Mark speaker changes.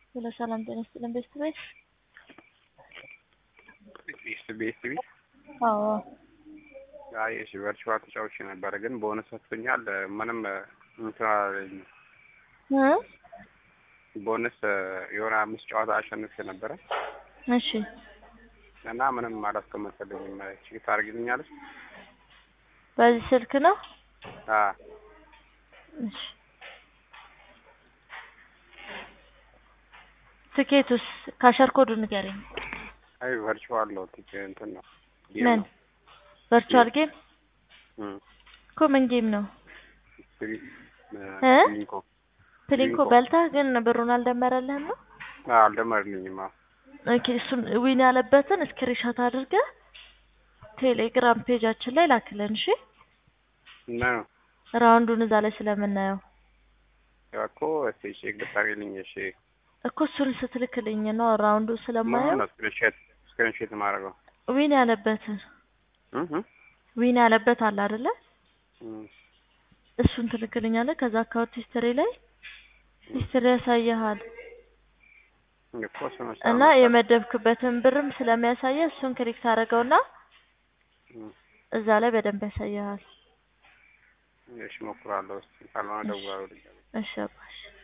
Speaker 1: ስለ ሰላም ጤና ይስጥልን ቤስት ቤት
Speaker 2: ቤስት ቤስት ቤት
Speaker 1: አዎ
Speaker 2: አይ እሺ ቨርቹዋል ተጫውቼ ነበረ ግን በሆነ ሰጥቶኛል ምንም እንትን አላለኝም።
Speaker 1: እ
Speaker 2: ቦነስ የሆነ አምስት ጨዋታ አሸንፌ ነበረ
Speaker 1: እሺ
Speaker 2: እና ምንም አላስቀመጠልኝም። ቼክ ታደርጊልኛለሽ?
Speaker 1: በዚህ ስልክ ነው
Speaker 2: አ
Speaker 1: እሺ ትኬቱስ ካሸር ኮዱ ንገረኝ
Speaker 2: አይ ቨርቹዋል ነው ቲኬ እንትን ነው ጌም
Speaker 1: ምን
Speaker 2: ነው።
Speaker 1: ቨርቹዋል ጌም
Speaker 2: እም
Speaker 1: እኮ ምን ጌም ነው
Speaker 2: ፍሪ
Speaker 1: እ?
Speaker 2: ሊንኮ
Speaker 1: ፕሊንኮ
Speaker 2: ፕሊንኮ።
Speaker 1: በልተህ ግን ብሩን አልደመረልህም ነው
Speaker 2: አልደመርልኝም። አዎ
Speaker 1: ኦኬ እሱን ዊን ያለበትን ስክሪንሾት አድርገህ ቴሌግራም ፔጃችን ላይ ላክልን እሺ
Speaker 2: እና
Speaker 1: ራውንዱን እዛ ላይ ስለምናየው
Speaker 2: ያው እኮ እስኪ ቼክ ብታደርጊልኝ እሺ።
Speaker 1: እኮ እሱን ስትልክልኝ ነው ራውንዱ
Speaker 2: ምኑን
Speaker 1: ስለማየው
Speaker 2: ነው ስክሪንሾት ስክሪንሾት የማደርገው?
Speaker 1: ዊን ያለበትን
Speaker 2: እህ
Speaker 1: ዊን ያለበት አለ አይደለ
Speaker 2: እም
Speaker 1: እሱን ትልክልኛለህ ከዛ አካውንት ሂስትሪ ላይ ሂስትሪ ያሳይሃል
Speaker 2: እኮ እሱን ነው
Speaker 1: እና የመደብክበትን ብርም ስለሚያሳየ እሱን ክሊክ ታደርገውና
Speaker 2: እም
Speaker 1: እዛ ላይ በደንብ ያሳይሃል
Speaker 2: እሺ እሞክራለሁ። እስኪ ካልሆነ እደውላለሁ።
Speaker 1: እሺ አባሽ